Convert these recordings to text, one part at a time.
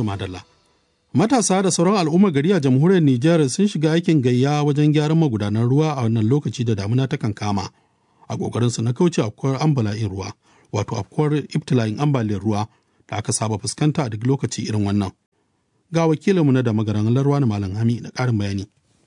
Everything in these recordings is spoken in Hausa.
madalla. Matasa da sauran al'ummar gari a jamhuriyar Nijar sun shiga aikin gayya wajen gyaran magudanan ruwa a wannan lokaci da damuna ta kankama. A ƙoƙarinsu na kauce afkuwar ambala'in ruwa, wato afkuwar ibtila'in ambaliyar ruwa da aka saba fuskanta a duk lokaci irin wannan. Ga wakilinmu na da magaran larwa na Malam Hami da ƙarin bayani.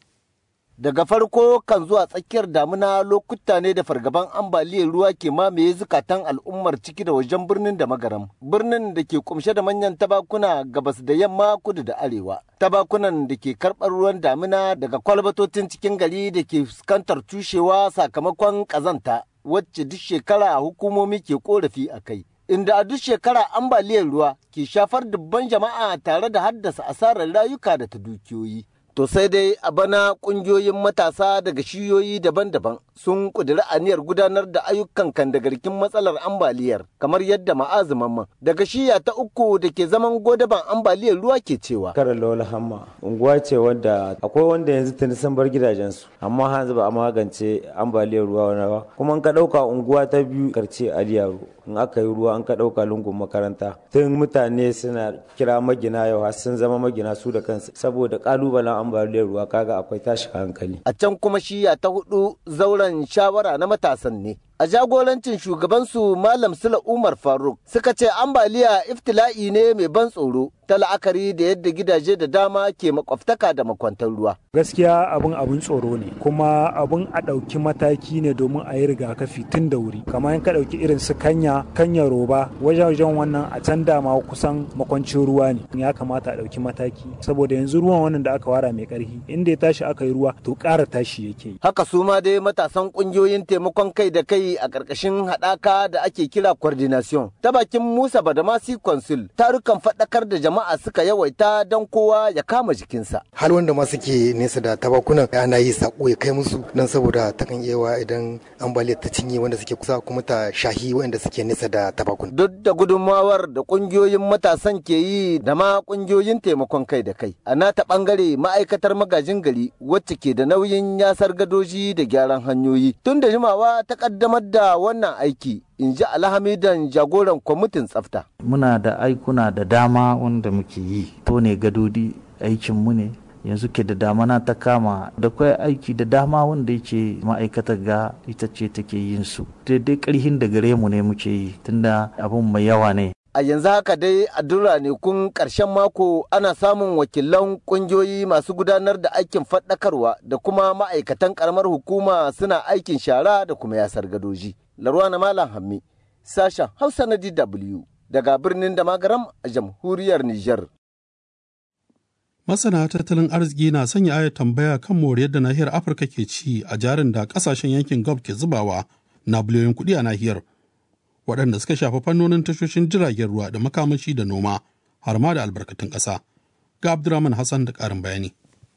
Daga farko kan zuwa tsakiyar damuna lokuta ne da fargaban ambaliyar ruwa ke mamaye zukatan al'ummar ciki da wajen birnin da magaram. Birnin da ke kumshe da manyan tabakuna gabas da yamma kudu da arewa. Tabakunan da ke karɓar ruwan damuna daga kwalbatotin cikin gari da ke fuskantar tushewa sakamakon ƙazanta wacce duk shekara hukumomi ke korafi a kai. Inda a duk shekara ambaliyar ruwa ke shafar dubban jama'a tare da haddasa asarar rayuka da ta dukiyoyi. To sai dai a bana ƙungiyoyin matasa daga shiyoyi daban-daban sun ƙudiri aniyar gudanar da ayyukan kandagarkin matsalar ambaliyar kamar yadda ma'azuman daga shiya ta uku da ke zaman godaban ambaliyar ruwa ke cewa. Kara Lola Hamma unguwa ce wadda akwai wanda yanzu tuni sun bar gidajensu amma hanzu ba a magance ambaliyar ruwa wani ba kuma in ka ɗauka unguwa ta biyu karce Aliyaro in aka yi ruwa an ka ɗauka lungun makaranta tun mutane suna kira magina yau har sun zama magina su da kansu saboda ƙalubalen ambaliyar ruwa kaga akwai tashi hankali. A can kuma shiya ta hudu zauren shawara na matasan ne. A jagorancin shugabansu Malam Sula Umar Faruk suka ce ambaliya iftila'i ne mai ban tsoro ta la'akari da yadda gidaje da dama ke makwabtaka da makwantar ruwa. Gaskiya abin abin tsoro ne kuma abin a ɗauki mataki ne domin a yi rigakafi tun da wuri. Kamar in ka ɗauki irin su kanya, kanya roba wajen wannan a can dama kusan makwancin ruwa ne. Ya kamata a ɗauki mataki saboda yanzu ruwan wannan da aka wara mai ƙarfi inda ya tashi aka yi ruwa to ƙara tashi yake. Haka su ma dai matasan ƙungiyoyin taimakon kai da kai a ƙarƙashin haɗaka da ake kira coordination ta bakin Musa Badamasi Consul tarukan faɗakar da jama'a suka yawaita don kowa ya kama jikinsa. Hal wanda ma suke nesa da tabakunan ana yi sako ya kai musu don saboda takan iya idan ambaliyar ta cinye wanda suke kusa kuma ta shahi wanda suke nesa da tabakun. Duk da gudunmawar da ƙungiyoyin matasan ke yi da ma ƙungiyoyin taimakon kai da kai. A nata ɓangare ma'aikatar magajin gari wacce ke da nauyin yasar gadoji da gyaran hanyoyi. Tun da jimawa ta ƙaddamar da wannan aiki in ji alhamidan jagoran kwamitin tsafta. Muna da aikuna da dama wanda muke yi, to ne gadodi aikinmu ne, yanzu ke da damana ta kama da kwai aiki da dama wanda yake ma'aikatar ga ita ce take yin su. Daidai karhin da gare mu ne muke yi, tunda abun mai yawa ne. a yanzu haka dai a duk ranakun ƙarshen mako ana samun wakilan ƙungiyoyi masu gudanar da aikin faɗakarwa da kuma ma'aikatan ƙaramar hukuma suna aikin shara da kuma yasar gadoji. Larwana Malam Hammi, sashen Hausa na DW daga birnin Damagaram a jamhuriyar Nijar. Masana tattalin arziki na sanya ayar tambaya kan moriyar da nahiyar Afirka ke ci a jarin da ƙasashen yankin Gulf ke zubawa na biliyoyin kuɗi a nahiyar. waɗanda suka shafi fannonin tashoshin jiragen ruwa da makamashi da noma har ma da albarkatun ƙasa. Ga Abdurrahman Hassan da ƙarin bayani.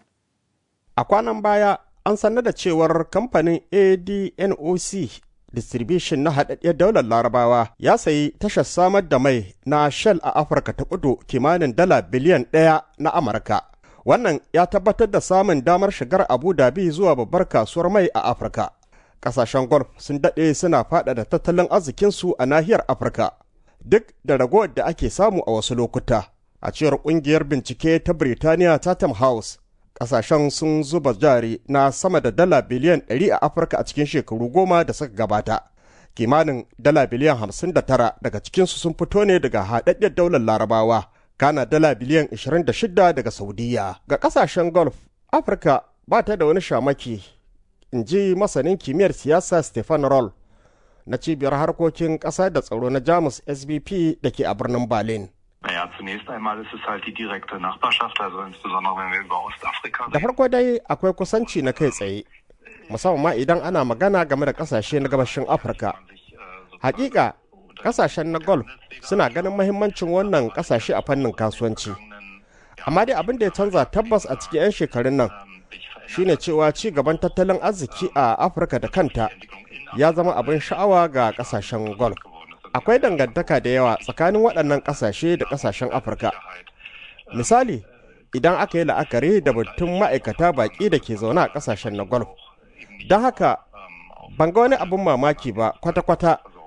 A kwanan baya an sanar da cewar kamfanin ADNOC Distribution na haɗaɗɗiyar daular larabawa ya sayi tashar samar da mai na Shell a Afirka ta kudu kimanin dala biliyan ɗaya na Amurka. Wannan ya tabbatar da samun damar shigar Abu Dhabi zuwa babbar kasuwar mai a Afirka. kasashen golf sun daɗe suna faɗaɗa tattalin arzikinsu a nahiyar afirka duk da ragowar da ake samu a wasu lokuta a cewar ƙungiyar bincike ta birtaniya tatam house kasashen sun zuba jari na sama da dala biliyan 100 a afirka a cikin shekaru goma da suka gabata kimanin dala biliyan 59 daga cikinsu sun fito ne daga haɗaɗɗiyar daular larabawa kana dala biliyan 26 daga saudiya ga kasashen golf afirka ba ta da wani shamaki in ji masanin kimiyyar siyasa stefan roll na cibiyar harkokin ƙasa da tsaro na jamus sbp da ke a birnin berlin Naja, zunächst einmal ist es halt die direkte Nachbarschaft, also insbesondere wenn wir über Ostafrika da farko dai akwai kusanci na kai tsaye musamman ma idan ana magana game da kasashe na gabashin afirka hakika kasashen na golf suna ganin mahimmancin wannan kasashe a fannin kasuwanci amma dai abin da ya canza tabbas a cikin 'yan shekarun nan shine cewa ci gaban tattalin arziki a afirka da kanta ya zama abin sha'awa ga kasashen golf akwai dangantaka da yawa tsakanin waɗannan ƙasashe da ƙasashen afirka misali idan aka yi la'akari da batun ma'aikata baƙi da ke zaune a ƙasashen na golf don haka ban ga wani abin mamaki ba kwata-kwata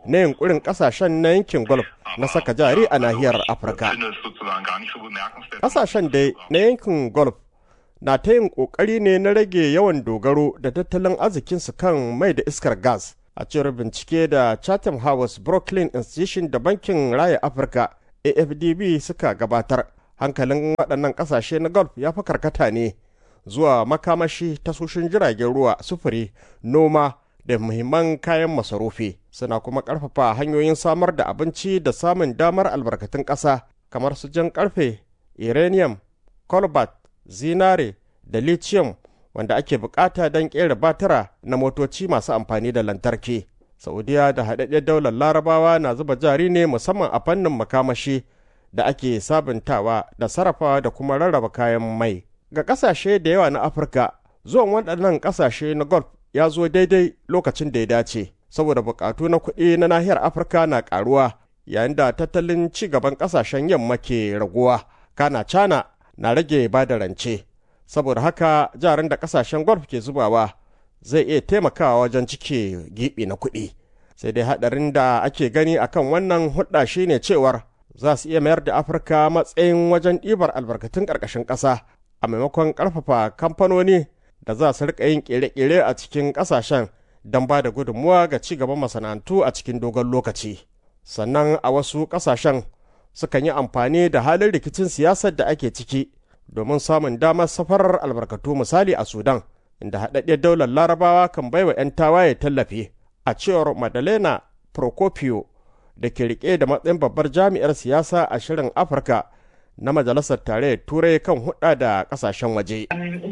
na yunkurin kasashen na yankin golf na saka jari a nahiyar afirka kasashen dai na yankin golf na ta yin kokari ne na rage yawan dogaro da tattalin arzikinsu kan mai da iskar gas a cewar bincike da chatham house brooklyn institution da bankin raya afirka afdb suka gabatar hankalin waɗannan ƙasashe na golf ya fi karkata ne zuwa makamashi tasoshin jiragen ruwa sufuri noma da muhimman kayan masarufi suna kuma ƙarfafa hanyoyin samar da abinci da samun damar albarkatun ƙasa kamar su jan ƙarfe uranium cobalt zinare da lithium wanda ake bukata don ƙera batira na motoci masu amfani da lantarki saudiya da haɗaɗɗen daular larabawa na zuba jari ne musamman a fannin makamashi da ake sabuntawa da sarrafawa da kuma rarraba kayan mai ga ƙasashe da yawa na afirka zuwan waɗannan ƙasashe na golf ya zo daidai lokacin da ya dace saboda buƙatu na kuɗi na nahiyar afirka na ƙaruwa yayin da tattalin ci gaban ƙasashen yamma ke raguwa kana cana na rage ba da rance saboda haka jaran da ƙasashen golf ke zubawa zai iya taimakawa wajen cike giɓi na kuɗi sai dai haɗarin da ake gani akan wannan hudda shine cewar za su iya mayar da afirka matsayin wajen ɗibar albarkatun ƙarƙashin ƙasa a maimakon ƙarfafa kamfanoni da za su riƙa yin ƙere-ƙere a cikin ƙasashen don ba da gudunmuwa ga ci gaban masana'antu a cikin dogon lokaci sannan a wasu ƙasashen sukan yi amfani da halin rikicin siyasar da ake ciki domin samun damar safarar albarkatu misali a sudan inda haɗaɗɗiyar daular larabawa kan baiwa 'yan tawaye tallafi a cewar madalena procopio da ke rike da matsayin babbar jami'ar siyasa a shirin afirka na majalisar tarayyar turai kan hudda da kasashen waje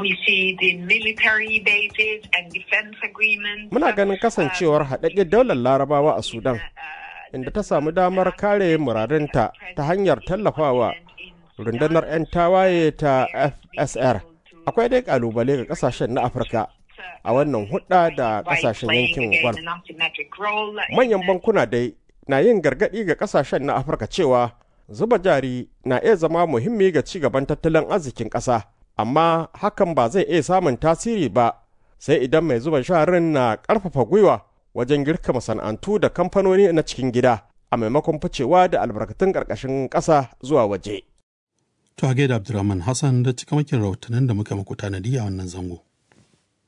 muna ganin kasancewar haɗaɗɗiyar daular larabawa a sudan inda ta samu damar kare muradinta ta hanyar tallafawa rundunar 'yan tawaye ta fsr akwai dai kalubale ga kasashen na afirka a wannan hudda da kasashen yankin gwal manyan bankuna dai na yin gargadi ga kasashen na afirka cewa zuba jari na iya zama muhimmi ga ci gaban tattalin arzikin ƙasa amma hakan ba zai iya samun tasiri ba sai idan mai zuba sharin na ƙarfafa gwiwa wajen girka masana'antu da kamfanoni na cikin gida a maimakon ficewa da albarkatun ƙarƙashin ƙasa zuwa waje. To a gaida Abdulrahman Hassan da cikamakin rahotannin da muka muku tanadi a wannan zango.